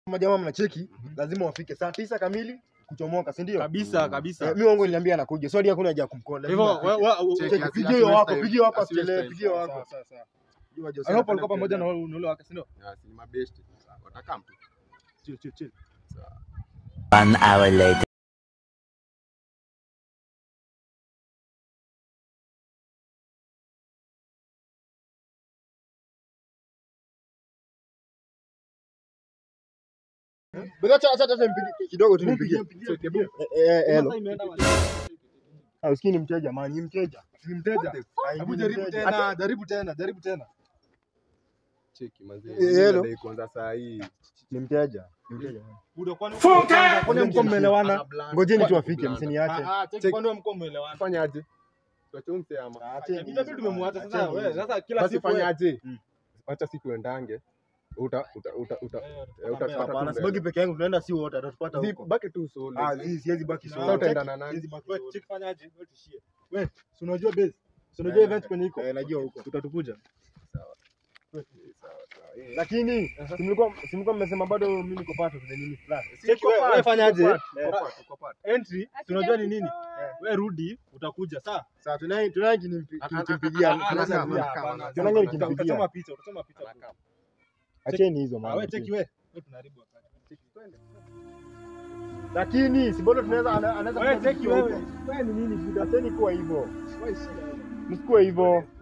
Kama jamaa mnacheki, lazima wafike saa tisa kamili kuchomoka, si ndio? Kabisa kabisa. Eh, Mimi wangu niliambia anakuja. Swali hakuna haja ya kumcall. Hivyo lazima we- afike. we- Check, Cheki, asi- pigie asiwaste wako, time. pigie wako Asiwaste asichelewe, time. pigie Sawa, wako. sawa, sawa. Jua Jose I hope anapenda walikuwa pamoja na kujaa. wewe unule wake, si ndio? Ya, si ni mabeshte. Watakam tu. Chill, chill, chill. One hour later. Bega acha acha acha nimpigie kidogo tu nimpigie. Check, hebu. Eh, eh, hello. Sasa imeenda wapi? Ah, usikii ni mteja man, ni mteja. Ni mteja. Ah, Hebu ni jaribu mteja. tena, jaribu tena, jaribu tena. Cheki, manze. Eh, Mimi hello. nadai kuanza saa hii. Ni mteja. Ni mteja. Buda, kwani kwani mko mmelewana? Ana blunt. Ngojeni tu Kwani afike, blunt. msiniache. Ah, ah, cheki, Check. kwani mko mmelewana? Fanyaje? Tuache umse ama. Acheni. Itabidi tumemwacha sasa. Acheni. Wewe sasa kila Basi siku wewe- fanyaje? Mm. Wacha siku tuendange. Uta uta uta uta. Eh, Eh, utapata tu Hapana, mbele. sibaki peke yangu, tunaenda si wote, atatupata Zi- huko. Baki tu solo. Ah, zi- siwezi baki Na- solo. Sasa utaenda Cheki, na nani? siwezi baki Wewe, solo. cheki fanyaje? Wewe tishie. Wewe, si unajua base? Si unajua Eh, event kwenye iko? eh, najua huko. Utatukuja. Sawa, sawa. Eh, Lakini si mlikuwa si mlikuwa mmesema bado mimi niko pato tuna nini fulani. Cheki Tuko wewe, part, wewe fanyaje? tuko part, tuko part, tuko part. Entry, si unajua ni nini? Wewe rudi, utakuja sawa? Sasa tunaye tunaye kimpigia Ah, ah, kimpigia. ah, tunaweza anasema, kuja. anasema, hapana. Tunaangalia anasema, nikimpigia. Utasoma picha, utasoma picha. Anakam. Acheni hizo Ah, mambo. wewe cheki wewe. Wewe tunaharibu wakati. Cheki, twende. Lakini si bado tunaweza ana- anaweza Wewe kuja cheki huko. wewe. Wewe ni nini shida? Acheni kuwa hivyo. Msikuwe hivyo.